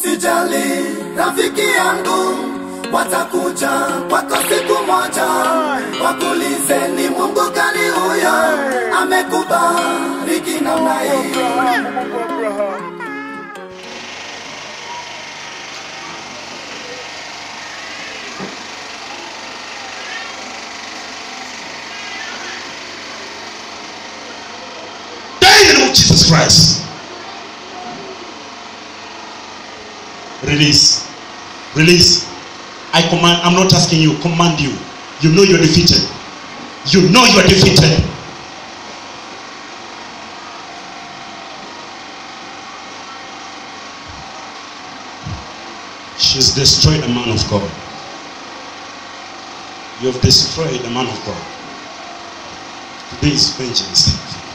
Usijali rafiki yangu, watakuja kwako siku moja, wakulize ni Mungu gani huyo amekubariki namna hii. Die in the name of Jesus Christ. Release. Release. I command, I'm not asking you, command you. You know you're defeated. You know you're defeated. She's destroyed the man of God. You have destroyed the man of God. Today is vengeance.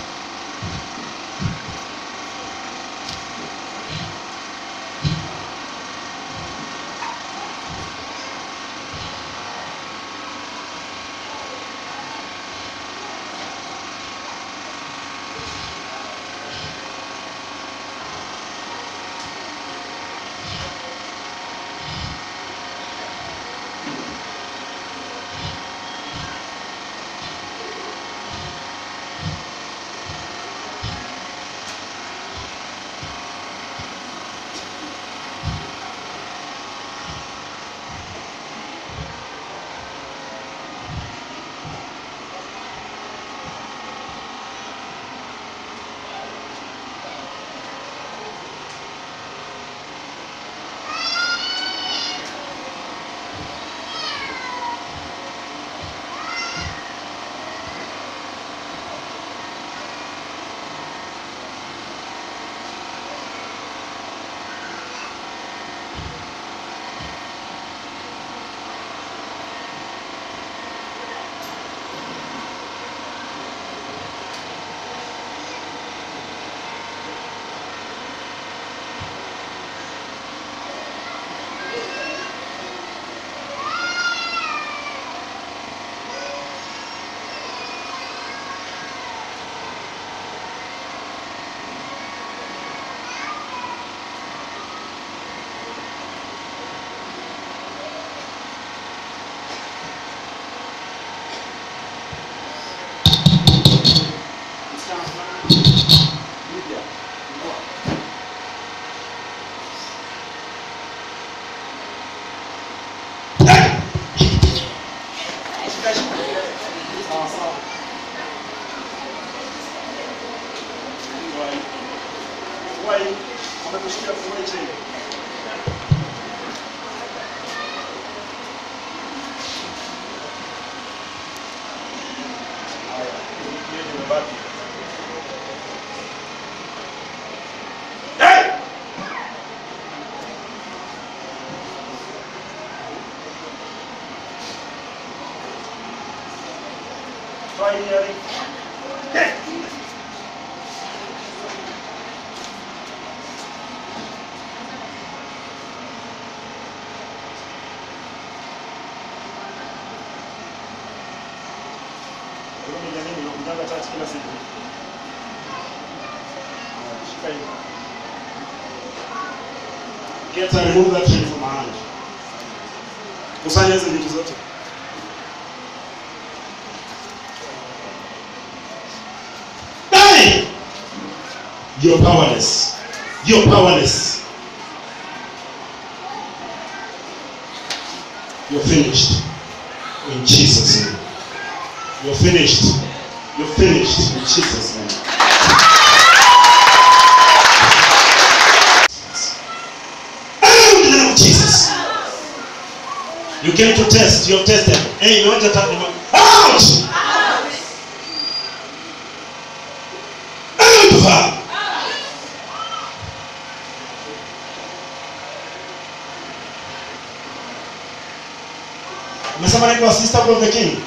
Get and remove that thing from my hand. Kusanya hizo vitu zote. Die! You're powerless. You're powerless. You're finished. In Jesus' name. You're finished. You're finished. In Jesus' name. Out in the name of Jesus. You came to test. You're tested. Hey, you want to tap them out? Out! Out of her. Umesema naitwa sister of the king.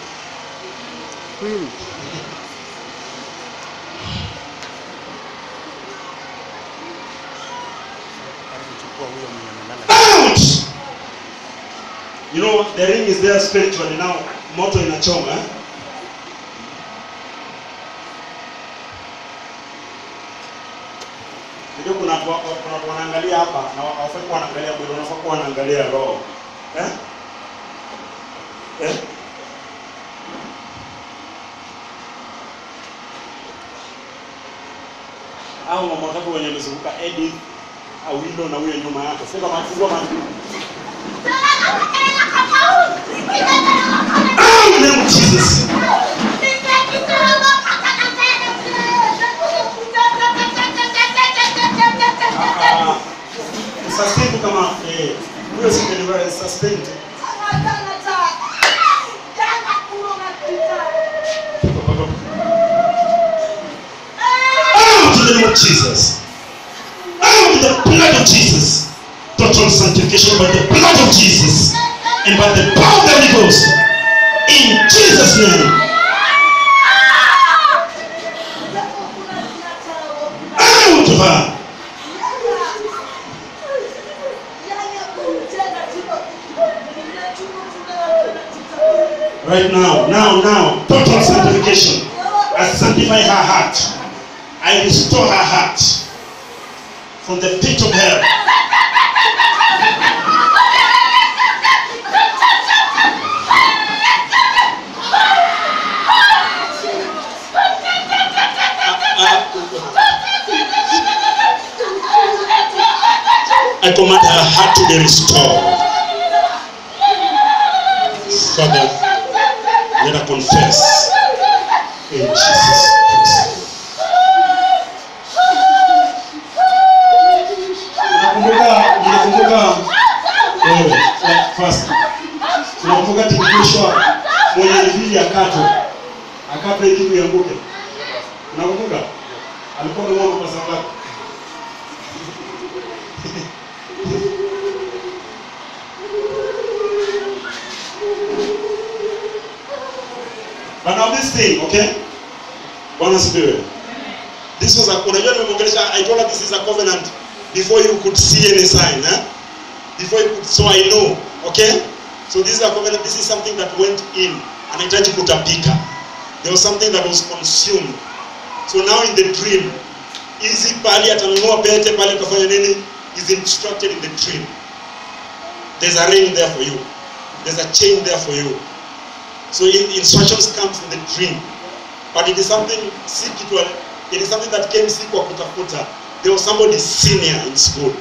Out! You know the ring is there spiritually now. Moto inachoma. Eh? Ndio kuna watu wa- kuna watu wanaangalia hapa na hawafai kuwa wanaangalia mwili, wanafaa kuwa wanaangalia roho. Eh? Eh? Hao mama watatu wenye wamezunguka Edith, Awilo na huyo nyuma yake. Sio kama fungua macho. Ah, in the name of Jesus. Ah, sustain tu kama eh, huyo si deliverance sustain tu. Out in the name of Jesus. Out in the blood of Jesus. Total sanctification by the blood of Jesus and by the power of the Holy Ghost. In Jesus' name. Out of her. Right now, now, now. Total sanctification. I sanctify her heart. I restore her heart from the pit of hell. I command her heart to be restored. Father, let her confess in Jesus' Christ. Unakumbuka, unakumbuka wewe eh, first. Unakumbuka tikitishwa mwenye vili akatwe akatwe ili kitu ianguke. Unakumbuka? Alikuwa anaomba kwa sababu But now this thing, okay? Bwana sifiwe. This was a unajua nimeongelesha I told her this is a covenant before you could see any sign, eh? Before you could so I know, okay? So this is a covenant, this is something that went in. Anahitaji kutapika. There was something that was consumed. So now in the dream, hizi pali atanunua pete pale atafanya nini? Is instructed in the dream. There's a ring there for you. There's a chain there for you. So in, instructions comes in the dream. But it is something si kitu it is something that came si kwa kutafuta. There was somebody senior in school.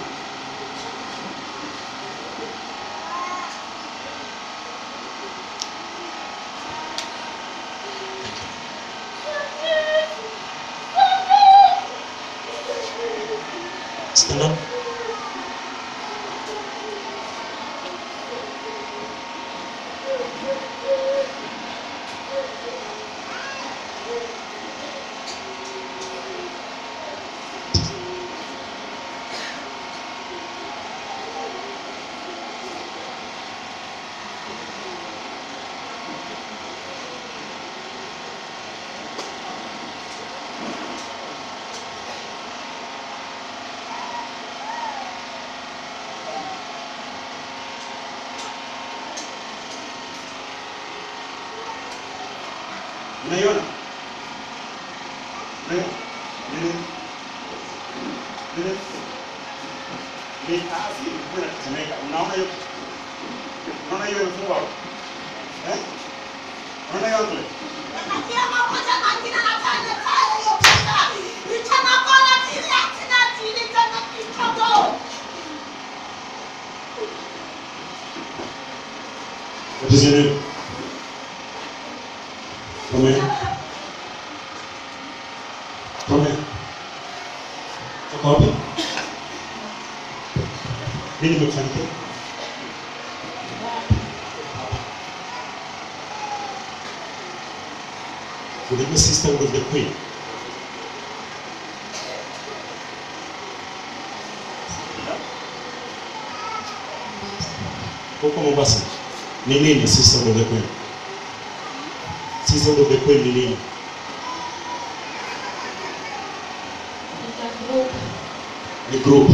Stand up. Unaiona? Unaiona? Nini? Nini? Ni asi kuna kutemeka. Unaona hiyo? Unaona hiyo imefungwa? hapo? Eh? Unaona hiyo hapo? What is your name? Come here. Come here. Toka wapi? Nini imekufanikia? Ulikuwa sister with the queen. Huko Mombasa. Ni nini sister with the queen? Sister with the queen ni nini? Ni group.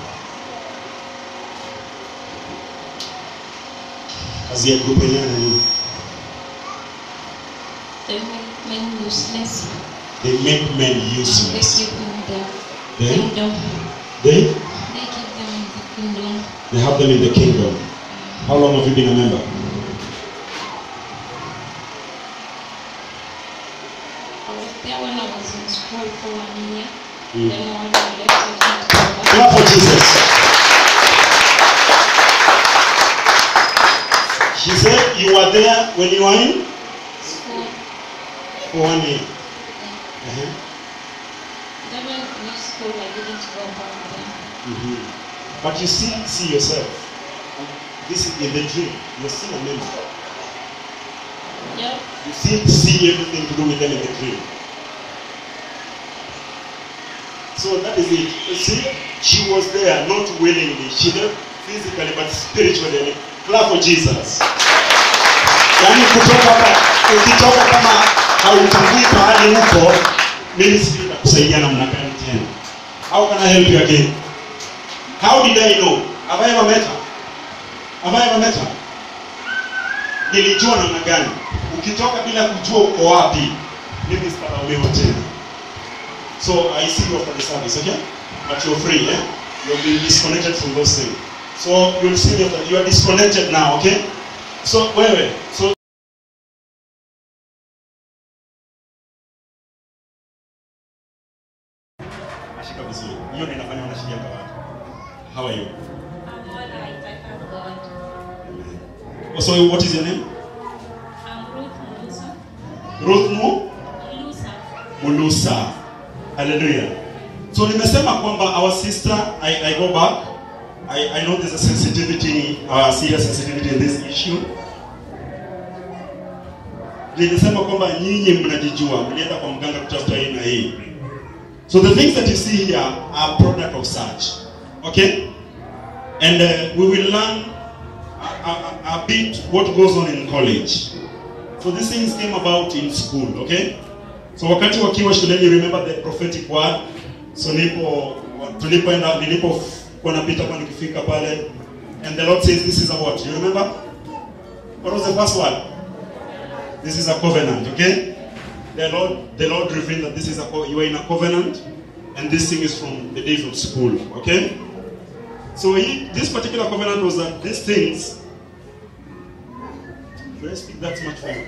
Kazi ya group yenyewe ni nini? They make men useless They make men and they useless. give them their Then kingdom. They They keep them in the kingdom. they have them in the kingdom. How long have you been a member? I was there when I was in school for one year. Mm. Then when I left, I went to go back. Clap for Jesus. She said you were there when you were in School. for one year. Yeah. Uh-huh. Then when I finished school, I didn't go back then. Mhm. But you still see yourself. This is in the dream. You're still a member. Yeah. You still see everything to do with them in the dream. So that is it. You see, she was there, not willingly. She left physically, but spiritually. Clap for Jesus. Yaani kutoka hapa, ukitoka kama hautambui pahali huko, mimi sijui nitakusaidia namna gani tena. How can I help you again? How did I know? Have I ever met her? Have I ever met her? Nilijua namna gani? Ukitoka bila kujua uko wapi, mimi sitalaumiwa tena. So I see you after the service, okay? But you're free, eh? You'll be disconnected from those things. So you'll see me after you are disconnected now, okay? So wewe, so Ashika vizuri. Hiyo ndio inafanya wanashikia kwa watu. How are you? I'm all right. I thank God. Oh, so what is your name? I'm Ruth Musa. Ruth Mu? Musa. Mulusa. Hallelujah. So nimesema kwamba our sister, I, I go back. I, I know there's a sensitivity, uh, serious sensitivity in this issue. Nilisema kwamba nyinyi mnajijua, mlienda kwa mganga kutafuta hii na hii. So the things that you see here are product of such. Okay? And uh, we will learn a, a, a bit what goes on in college. So these things came about in school, okay? So wakati wakiwa shuleni remember the prophetic word. So nipo tulipoenda nilipokuwa napita kwa nikifika pale and the Lord says this is a what? You remember? What was the first word? This is a covenant, okay? The Lord the Lord revealed that this is a co- you are in a covenant and this thing is from the days of school, okay? So he, this particular covenant was that these things Should I speak that much for you?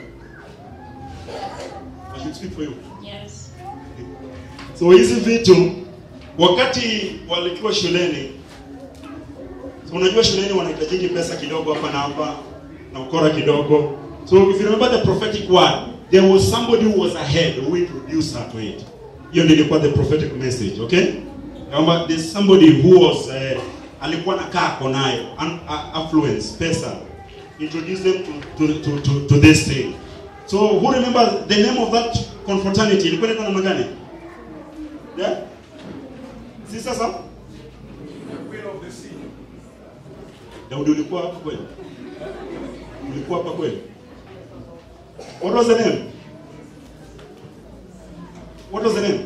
I should speak for you. Yes. So hizi vitu wakati walikuwa shuleni, so unajua shuleni wanahitajiki pesa kidogo hapa na hapa na ukora kidogo. So if you remember the prophetic word, there was somebody who was ahead who introduced her to it. Hiyo ndio ilikuwa the prophetic message, okay? Kwamba there's somebody who was uh, alikuwa nakaa ako nayo an- a- affluence, pesa. Introduce them to, to, to, to, to this thing. So who remember the name of that confraternity? Ilikuwa inaitwa namna gani? Yeah? Si sasa? Daudi ulikuwa hapa kweli? Ulikuwa hapa kweli? What was the name? What was the name?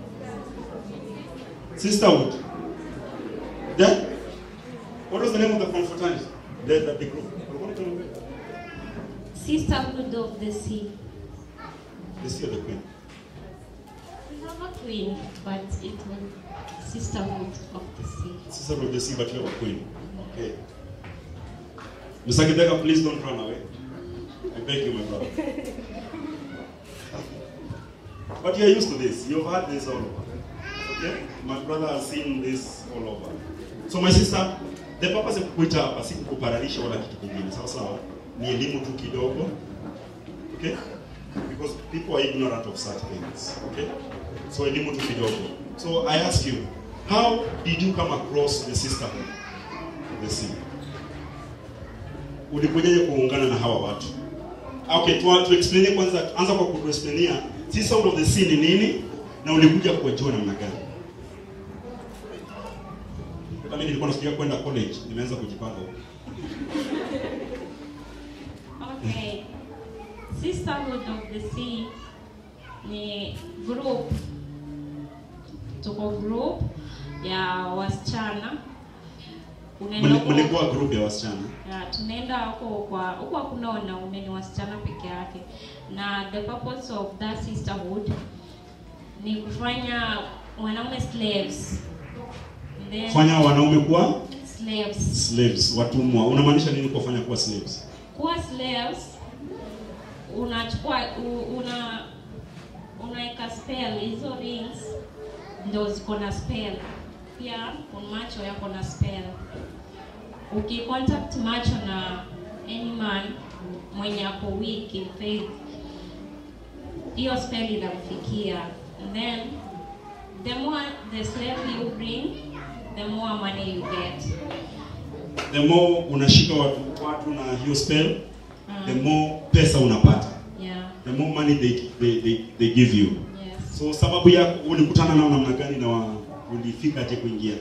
Sisterhood. Yeah? What was the name of the confraternity? The, the, the group. Ulikuwa unaitwa nani? Sisterhood of the Sea. The Sea of the Queen. We have a queen, but it was Sisterhood of the Sea. Sisterhood of the Sea, but you have a queen. Okay. Mr. Gidega, please don't run away. I beg you, my brother. but you're used to this. You've had this all over. Okay? My brother has seen this all over. So my sister, the purpose of kukuita hapa si kukuparalisha wala kitu kingine. Sawa sawa? Ni elimu tu kidogo. Okay? Because people are ignorant of such things. Okay? So elimu tu kidogo. So I ask you, how did you come across the sisterhood of the sea? Ulikujaje kuungana na hawa watu? Okay, tu, tu explain kwanza, anza kwa kutuexplainia Sisterhood of the Sea ni nini na ulikuja kuwajua namna gani? Kama mimi nilikuwa nafikiria kwenda college, nimeanza kujipanga huko. Okay. Sisterhood of the Sea ni group, tuko group ya wasichana unaenda Mli- huko- Mlikuwa group ya wasichana. ya, tunaenda huko kwa huko hakuna wanaume ni wasichana peke yake na the purpose of that sisterhood ni kufanya wanaume slaves in then fanya wanaume kuwa slaves slaves watumwa unamaanisha nini kuwafanya kuwa slaves kuwa slaves unachukua u- una unaweka spell hizo rings ndo ziko na spell pia macho yako na spell ukicontact macho na any man mwenye ako weak in faith hiyo spell inamfikia and then the more the slave you bring the more money you get the more unashika watu, watu na hiyo spell Mm. the more pesa unapata yeah the more money they, they, they, they give you yes so sababu yako ulikutana nao namna gani na wa- ulifika aje kuingia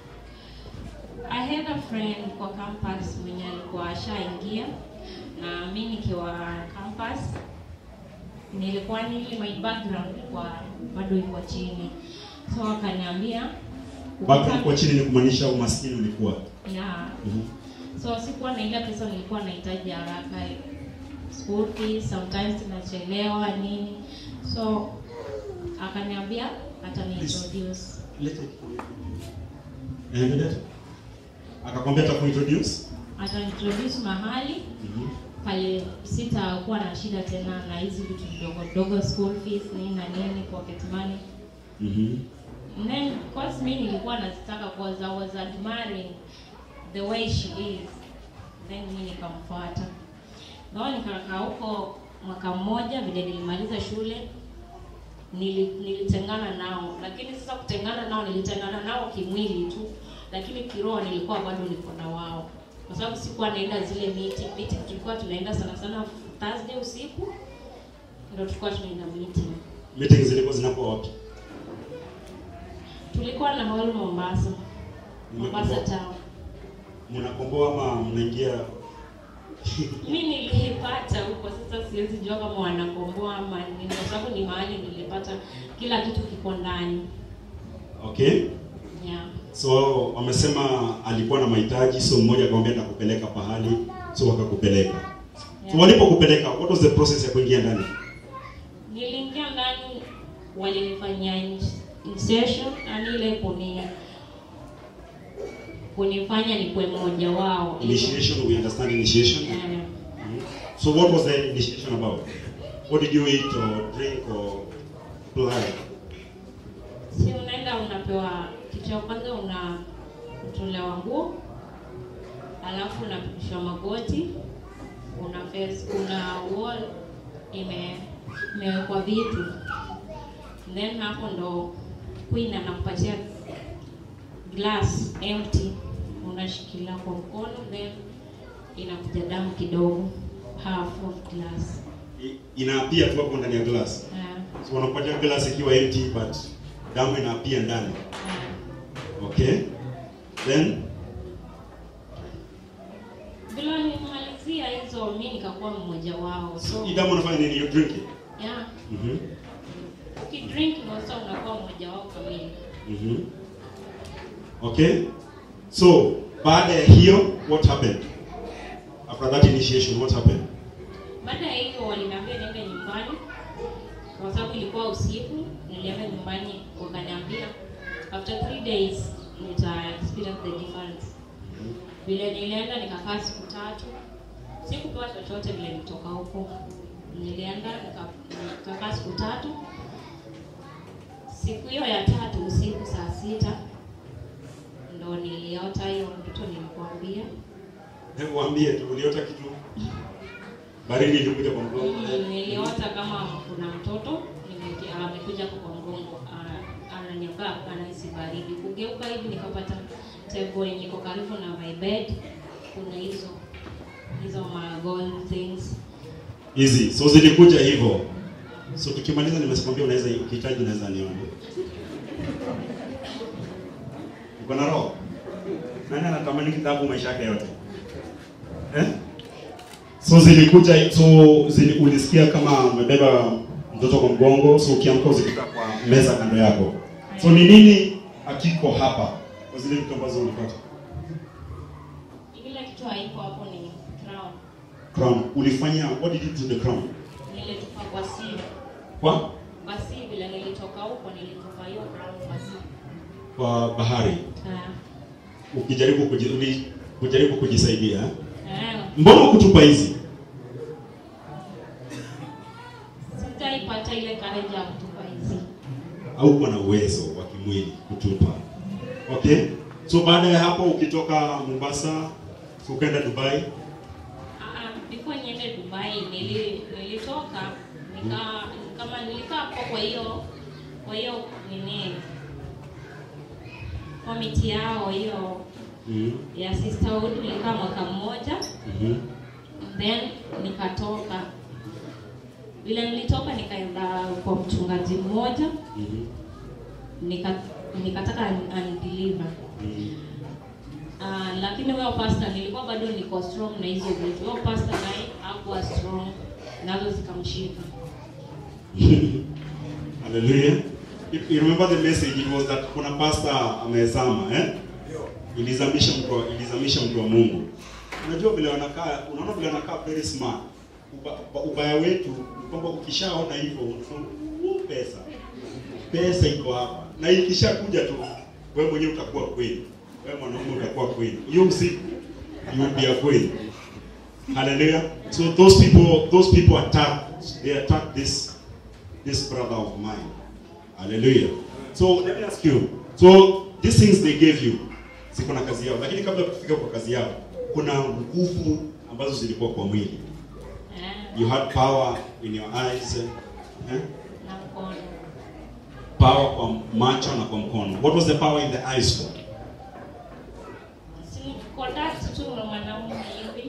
I had a friend kwa campus mwenye alikuwa ashaingia na mi nikiwa campus nilikuwa nili my background ilikuwa bado iko chini so akaniambia background kwa chini ni kumaanisha umaskini ulikuwa yeah. Mhm. so sikuwa na ile pesa nilikuwa nahitaji haraka school fees sometimes tunachelewa nini so akaniambia hata ni introduce Lete kitu. Endelea. akakwambia atakuintroduce hata introduce mahali Mhm. pale sitakuwa na shida tena na hizi vitu vidogo vidogo school fees nini na nini pocket money Mhm. And then because mi nilikuwa nazitaka cause I was admiring the way she is then mi nikamfuata ngao nikakaa huko mwaka mmoja vile nilimaliza shule nili, nilitengana nao lakini sasa kutengana nao nilitengana nao kimwili tu lakini kiroho nilikuwa bado niko na wao kwa sababu sikuwa naenda zile meeting meeting tulikuwa tunaenda sana sana Thursday usiku ndio tulikuwa tunaenda meeting meeting zilikuwa zinakuwa wapi tulikuwa na hall Mombasa Mombasa town mnakomboa ama mnaingia mi nilipata huko sasa siwezi jua kama wanakomboa ama nini kwa sababu ni mahali nilipata kila kitu kiko ndani okay yeah. so wamesema alikuwa na mahitaji so mmoja akamwambia nakupeleka pahali so wakakupeleka so Yeah. walipokupeleka what was the process ya kuingia ndani niliingia ndani walinifanyia in- insertion yani ile kuni kunifanya nikuwe mmoja wao initiation we understand initiation Yeah. Mhm. so what was the initiation about what did you eat or drink or apply si unaenda unapewa kitu ya kwanza una utolewa nguo alafu unapitishwa magoti una face una wall ime imewekwa vitu then hapo ndo queen anakupatia glass empty unashikilia kwa mkono then inakuja damu kidogo half of glass I- inaapia tu hapo ndani ya glass yeah. so wanakupatia glass ikiwa empty but damu inaapia ndani yeah. okay then bila nimalizia hizo mi nikakuwa mmoja wao so hii damu unafanya nini you drink it yeah mhm ukidrink ndio sasa unakuwa mmoja wao kamili mhm okay so baada ya hiyo what happened after that initiation what happened baada ya hiyo waliniambia niende nyumbani kwa sababu ilikuwa usiku nilienda nyumbani wakaniambia after three days nita experience the difference vile nilienda nikakaa siku tatu sikupewa chochote vile nitoka huko nilienda nika- nikakaa siku tatu siku hiyo ya tatu usiku saa sita ndo niliota hiyo ndoto nilikuambia hebu waambie tu uliota kitu baridi ilikuja kwa mgongo Mm, niliota kama kuna mtoto nimeki- amekuja kwa mgongo ana- ananiambia anahisi baridi kugeuka hivi nikapata table yenye iko karibu na my bed kuna hizo hizo ma gold things hizi so zilikuja hivyo so tukimaliza nimesikwambia unaweza ukihitaji unaweza niona uko na roho nani anatamani kitabu maisha yake yote eh? so zilikuja so zili, ulisikia kama umebeba mtoto kwa mgongo so ukiamka uzikuta kwa meza kando yako so ni nini akiko hapa kwa zile vitu ambazo ulipata ile kitu haiko hapo ni crown crown ulifanya what did you do to the crown nilitupa kwa sea kwa kwa sea vile nilitoka huko nilitupa hiyo crown kwa sea kwa bahari Ah, ukijaribu kuji, uli- kujaribu kujisaidia eh? Eh, mbona ukutupa hizi sitaipata ile courage ya kutupa hizi. au kuwa na uwezo wa kimwili kutupa okay so baada ya hapo ukitoka mombasa so ukaenda dubai Ah, ah, before niende Dubai nili, nilitoka nika kama nilikaa hapo kwa hiyo kwa hiyo nini komiti yao hiyo mm ya sisterhood nilikaa mwaka mmoja -hmm. then nikatoka vile nilitoka nikaenda kwa mchungaji mmoja mm nika nikataka undeliver -hmm. Uh, lakini huyo pastor nilikuwa bado niko strong na hizo vitu. Huyo pastor naye hakuwa strong, nazo zikamshika. Hallelujah. If you remember the message it was that kuna pastor amezama eh? Ilizamisha mtu wa- ilizamisha mtu wa Mungu. Unajua vile wanakaa, unaona vile wanakaa very smart. Uba, uba, ubaya wetu ni kwamba ukishaona hivyo unasema "Uh, pesa. Pesa iko hapa. Na ikishakuja tu wewe mwenyewe utakuwa kweli. Wewe mwanaume utakuwa kweli. Hiyo usiku you will be a kweli. Hallelujah. So those people those people attack they attack this this brother of mine. Hallelujah. So let me ask you. So these things they gave you, ziko na kazi yao, lakini kabla ya kufika kwa kazi yao, kuna nguvu ambazo zilikuwa kwa mwili. Eh, You had power in your eyes, eh? na mkono. power kwa macho na kwa mkono. What was the power in the eyes for? Si contact tu na mwanaume hivi.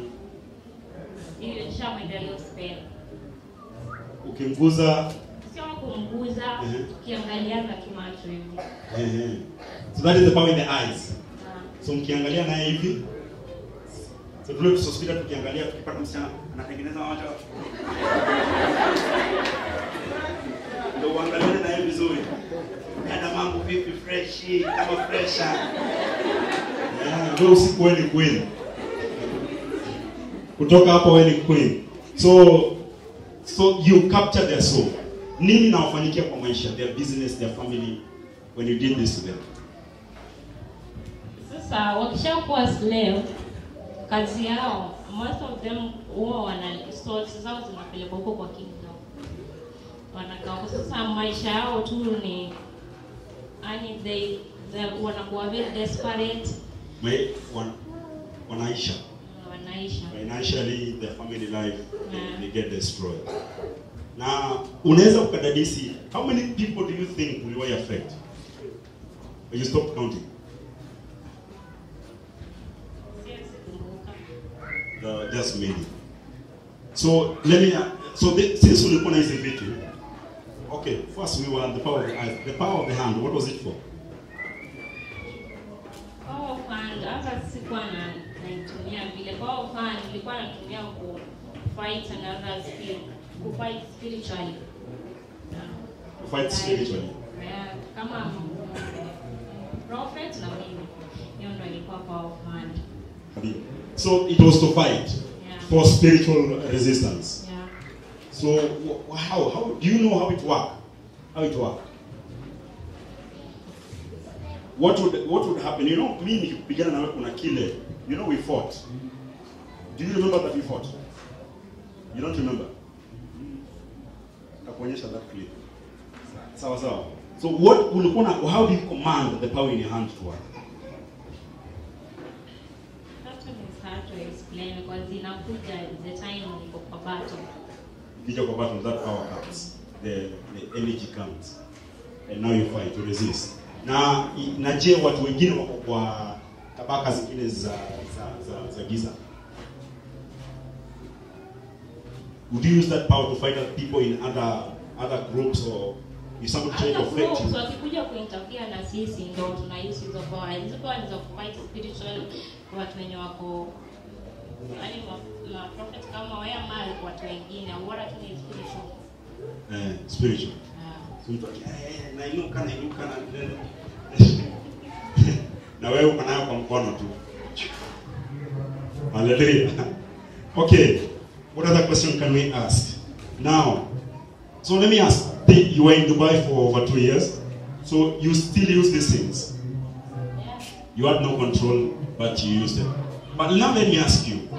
Hiyo nishamwendelea spell. Ukimguza Sio kumguza, Mhm. ukiangaliana tu macho hivi. eh, eh. So that is the power in the eyes. Na So mkiangalia naye hivi so tule tusospita tukiangalia tukipata msichana anatengeneza macho ndio uangaliane naye vizuri. Dada mambo vipi fresh kama fresha. Yeah, ndio usiku wewe ni queen. Kutoka hapo wewe ni queen. So so you capture their soul. Nini nawafanyikia kwa maisha, their business, their family when you did this to them? Sasa wakishakuwa slave, kazi yao most of them huwa wana stores zao zinapelekwa huko kwa kingdom, wanakaa huko. Sasa maisha yao tu ni yani they, they wanakuwa very desperate, May, wan, wanaisha wanaisha financially their family life they, Yeah. they get destroyed na unaweza ukadadisi how many people do you think uliwahi affect when you stop counting Siwezi kumbuka. the, just many so let me so the, since ulikuwa na hizi vitu okay first we were on the power of the eyes the power of the hand what was it for Power fund hata sikuwa na naitumia vile. Power fund nilikuwa natumia ku fight another spirit, ku fight spiritually. to fight spiritually Yeah, kama mm, prophet na mimi. Hiyo ndo ilikuwa power fund. so it was to fight Yeah. for spiritual resistance Yeah. So wh- how how do you know how it work? How it work? What would what would happen? You know, me nikipigana na wewe kuna kile. You know we fought. Do you remember that we fought? You don't remember? Takuonyesha that clip. Sawa sawa. So what ulikuwa na how do you command the power in your hand to work? That one is hard to explain because inakuja the time niko kwa battle. Ikija kwa battle that power comes. The the energy comes. And now you fight to resist. Na na je watu wengine wako kwa tabaka zingine za za za, za giza. Would you use that power to fight other people in other other groups or if somebody try to Hata affect groups you? wakikuja kuinterfere na sisi ndo tunahisi hizo power. Hizo power ni za kufight spiritual watu wenye wako yaani ma- ma prophet kama wewe ama watu wengine bora tu ni spiritual. Eh, spiritual. Ah. So mtu aki- eh, eh, nainuka nainuka na na wewe uko nayo kwa mkono tu. Hallelujah. Okay. What other question can we ask? Now, so let me ask. the- You were in Dubai for over two years, so you still use these things. Yeah. You had no control, but you used them. But now let me ask you.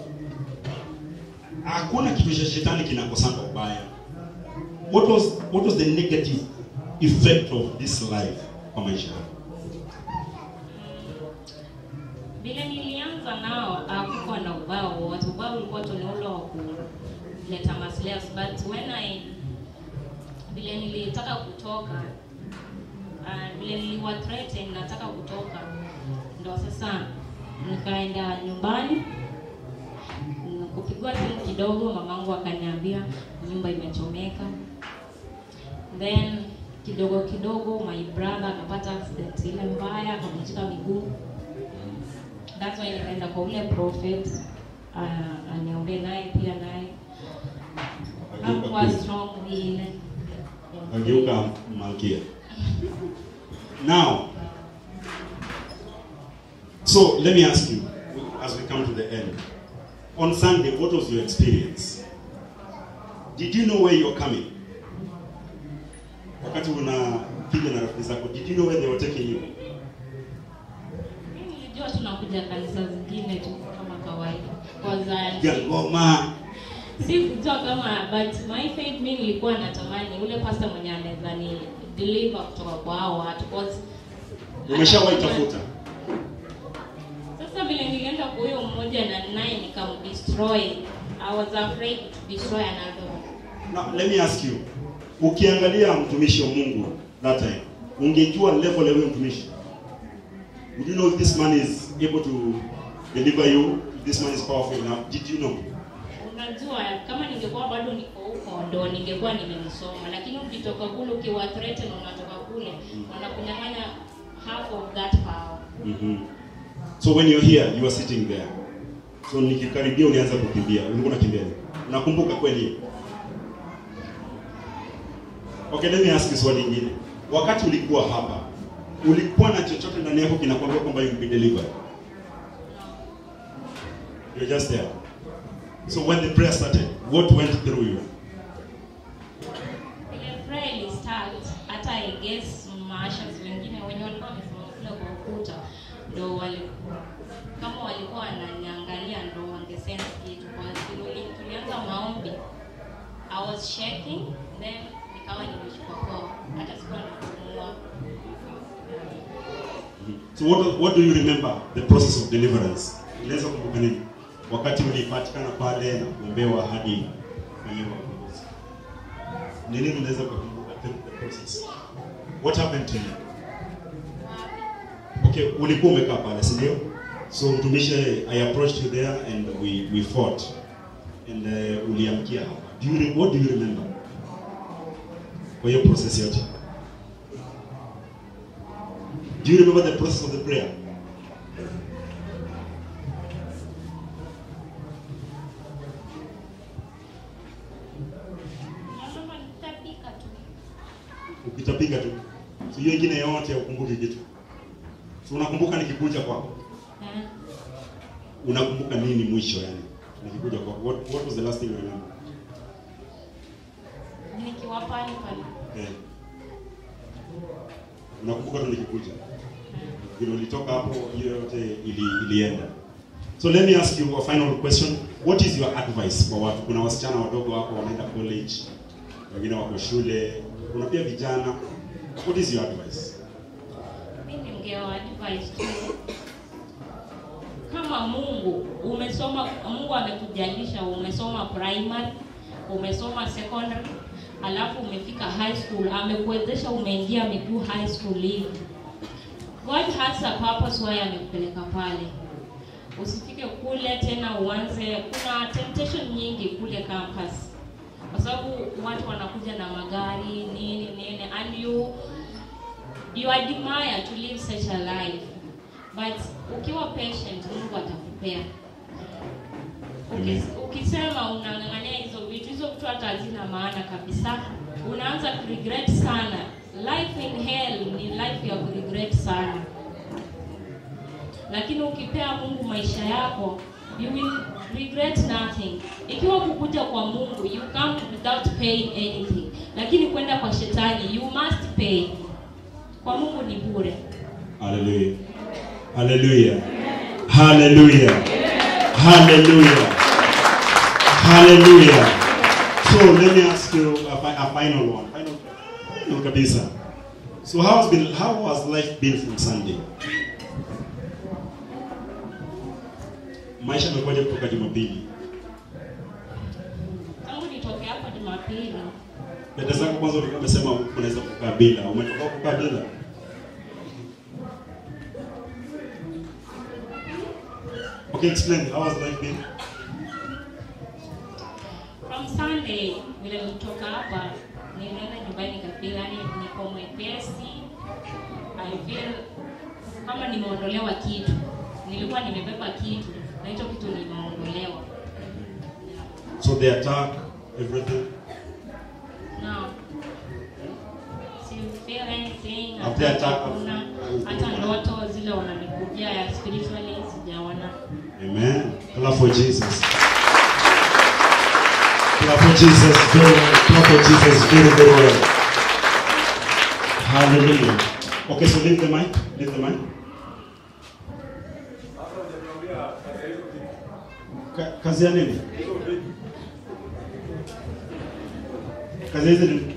Hakuna kitu cha shetani kinakosanga ubaya. What was what was the negative effect of this life kwa maisha yako? vile nilianza nao hakukuwa na ubaya wowote ubaya ulikuwa tu ni ule wa kuleta maslahi but when I vile nilitaka kutoka uh, vile niliwa threaten nataka kutoka ndo sasa nikaenda nyumbani mm, kupigwa simu kidogo mamangu akaniambia nyumba imechomeka then kidogo kidogo my brother akapata accident ile mbaya akavunjika miguu that's why nikaenda kwa ule prophet uh, aniombe naye pia naye hakuwa strong vile Ageuka malkia. Now, so let me ask you, as we come to the end. On Sunday, what was your experience? Did you know where you're coming? Wakati unapiga na rafiki zako, did you know where they were taking you? Mimi nilijua tunakuja kanisa zingine tu kama kawaida Cause, Piga uh, ngoma. si kujua kama but my faith mi nilikuwa natamani ule pasta mwenye anaweza ni deliver kutoka kwa hao watu cause Umeshawahi tafuta? sasa vile nilienda kwa huyo mmoja na naye nikamdestroy i was afraid to destroy another one Now, let me ask you. Ukiangalia mtumishi wa Mungu that time, ungejua level ya huyo mtumishi? Would you know if this man is able to deliver you? If this man is powerful enough? Did you know? unajua kama ningekuwa bado niko huko ndo ningekuwa nimemsoma lakini ukitoka kule ukiwa threaten unatoka kule wanakunyang'anya half of that power Mhm. So when you're here, you are sitting there. So nikikaribia ulianza kukimbia. Ulikuwa unakimbia nini? Unakumbuka kweli? Okay, let me ask you swali lingine. Wakati ulikuwa hapa, ulikuwa na chochote ndani yako kinakwambia kwamba you will be delivered? You're just there. So when the prayer started, what went through you? ile prayer ili start hata I guess maashas wengine wenye walikuwa wamesimama kule kwa ukuta ndo wali kama walikuwa wananiangalia ndo wangesense kitu kwa sababu tulianza maombi I was shaking then nikawa nimeshikwa koo hata sikuwa napumua So what, what do you remember the process of deliverance? Unaweza kumbuka nini? Wakati ulipatikana pale na kuombewa hadi fanyiwa ukombozi. Ni nini unaweza kukumbuka the, the process? What happened to you? Okay, ulikuwa umekaa pale, si ndio? So mtumishi I approached you there and we we fought. And uh, uliamkia hapa. Do you re- what do you remember? Kwa hiyo process yote. Do you remember the process of the prayer? Nasema nitapika tu ukitapiga tu so hiyo ingine yote ukumbuki kitu so unakumbuka nikikuja kwako eh. unakumbuka nini mwisho yani nikikuja kwako what, what was the last thing you remember nikiwa pale pale eh. unakumbuka tu nikikuja vile ulitoka hapo hiyo yote ili, ilienda so let me ask you a final question what is your advice kwa watu kuna wasichana wadogo wako wanaenda college wengine wako shule kuna pia vijana what is your advice mi ningewa advice tu kama mungu umesoma mungu amekujalisha umesoma primary umesoma secondary alafu umefika high school amekuwezesha umeingia miguu high school hivi god has a purpose why amekupeleka pale usifike kule tena uanze kuna temptation nyingi kule campus kwa sababu watu wanakuja na magari nini nini and you you admire to live such a life but ukiwa patient mungu atakupea Amen. Ukis- ukisema unang'ang'ania hizo vitu hizo vitu hata hazina maana kabisa unaanza kuregret sana life in hell ni life ya kuregret sana lakini ukipea mungu maisha yako you will regret nothing ikiwa kukuja kwa mungu you come without paying anything lakini kwenda kwa shetani you must pay kwa mungu ni bure Hallelujah. Hallelujah. Hallelujah. Hallelujah. Hallelujah. So let me ask you a, fi- a final one. Final, final kabisa. So how has been how has life been from Sunday? Maisha yamekuwaje kutoka Jumapili? tangu nitoke hapa Jumapili Dada zako kwanza ulikuwa umesema unaweza kukaa bila. Umetoka kukaa bila? Okay, explain. How has life been? from Sunday vile nilitoka hapa nilienda nyumbani kabila, yani niko mwepesi. I feel kama nimeondolewa kitu, nilikuwa nimebeba kitu na hicho kitu nimeondolewa. So the attack, everything. Now, si feel anything, Have they hata attacked- hakuna, hata ndoto zile wananikujia ya spiritually sijaona. Amen. Clap for Jesus. Clap for Jesus. Very well. Clap for Jesus. Very, very well. Hallelujah. Okay, so leave the mic. Leave the mic. Ka- kazi ya nini? Kazi hizi ni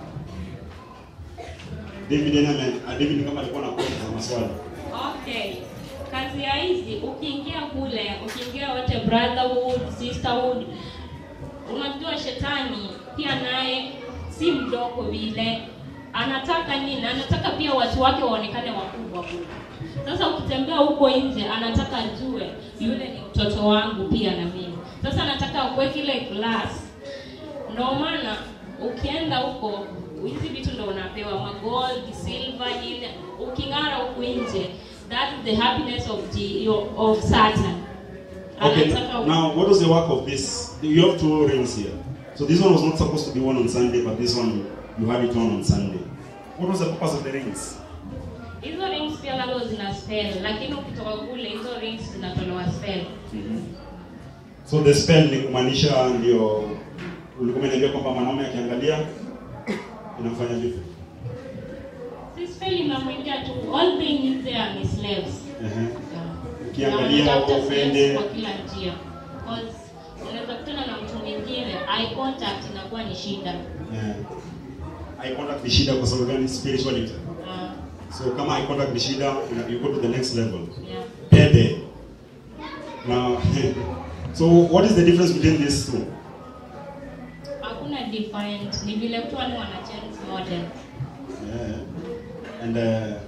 David Ename, David kama alikuwa na kosa za maswali. Okay. Kazi ya hizi ukiingia kule, ukiingia wote brotherhood, sisterhood, unajua shetani pia naye si mdogo vile. Anataka nini? Anataka pia watu wake waonekane wakubwa kule. Sasa ukitembea huko nje, anataka ajue yule ni mtoto wangu pia na mimi. Sasa anataka akuweke ile class. Ndio maana ukienda huko hizi vitu ndo unapewa magold, silver, nini. Uking'ara huku nje, that is the happiness of the, of Satan. Okay, Anataka now what was the work of this? You have two rings here. So this one was not supposed to be worn on Sunday, but this one you had it on on Sunday. What was the purpose of the rings? hizo rings pia labda zina spell, lakini ukitoka kule hizo rings zinatolewa spell. So the spell ni kumaanisha ndio ulikuwa umeniambia kwamba mwanaume akiangalia inafanya vipi? Si spell inamwingia tu, all they need there are slaves. Ehe. Yeah. Ukiangalia Na wanatafuta ufende. slaves kwa kila njia. Because unaweza kutana na mtu mwingine, eye contact inakuwa ni shida. Eh. Eye contact ni shida kwa sababu gani? Spirituality. Ah, So kama eye contact ni shida, una- you go to the next level. yeah. Pepe. Now, so what is the difference between these two? hakuna different ni vile tu wale wana change model Yeah. And uh,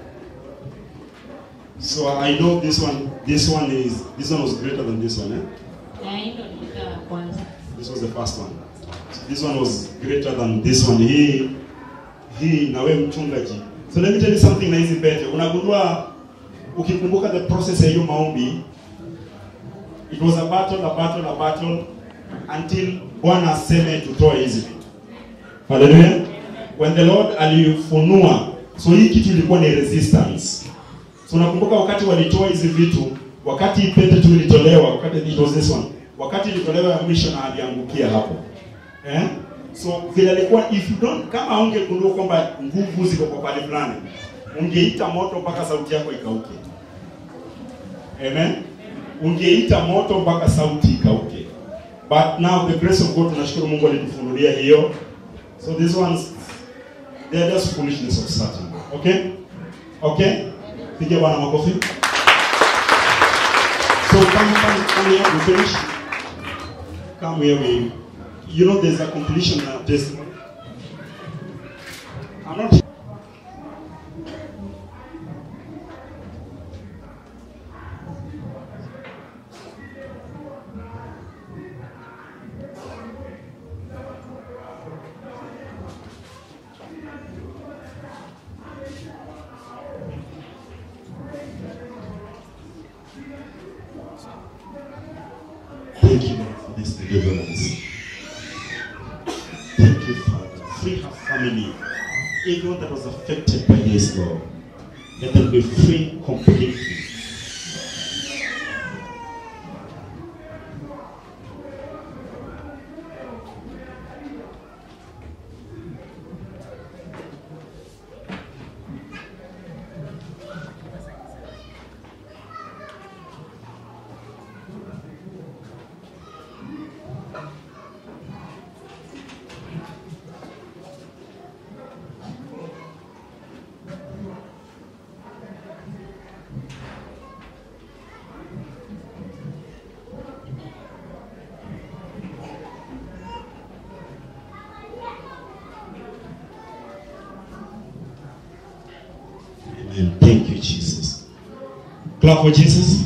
so I know this one. This one is. This one was greater than this one. Eh? na hii ndo nilikuwa ya kwanza This was the first one. So this one was greater than this one. Hii hii na wewe mchungaji. So let me tell you something na hizi pete. Unagundua ukikumbuka the process ya hiyo maombi it was a battle, a battle, a battle until Bwana aseme tutoe hizi vitu. Hallelujah. When the Lord alifunua, so hii kitu ilikuwa ni resistance. So nakumbuka wakati walitoa hizi vitu, wakati pete tu ilitolewa, wakati it was this one. Wakati ilitolewa ya mwisho na aliangukia hapo. Eh? So vile alikuwa if you don't kama ungegundua kwamba nguvu ziko kwa pale fulani, ungeita moto mpaka sauti yako ikauke. Amen. Ungeita moto mpaka sauti ikauke. But now the grace of God tunashukuru Mungu alitufunulia hiyo. So these ones they are just foolishness of Satan. Okay? Okay? Pigia Bwana makofi. So come come come here we finish. Come here we you know there's a completion uh, testimony. I'm not Thank you, Lord, for this deliverance. Thank you, Father. Free her family. Everyone that was affected by this, Lord. Let them be free completely. Thank you, Jesus. Clap for Jesus.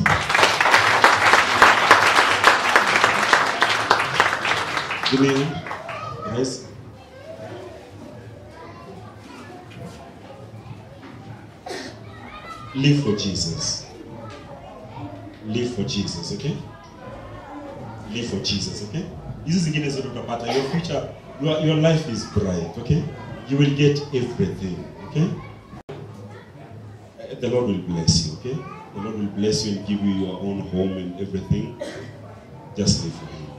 Give me your hand. Yes. Live for Jesus. Live for Jesus, okay? Live for Jesus, okay? Hizi zingine zote utapata. Your future, your, your life is bright, okay? You will get everything, okay? Uh, The Lord will bless you, okay? The Lord will bless you and give you your own home and everything. Just live for Him.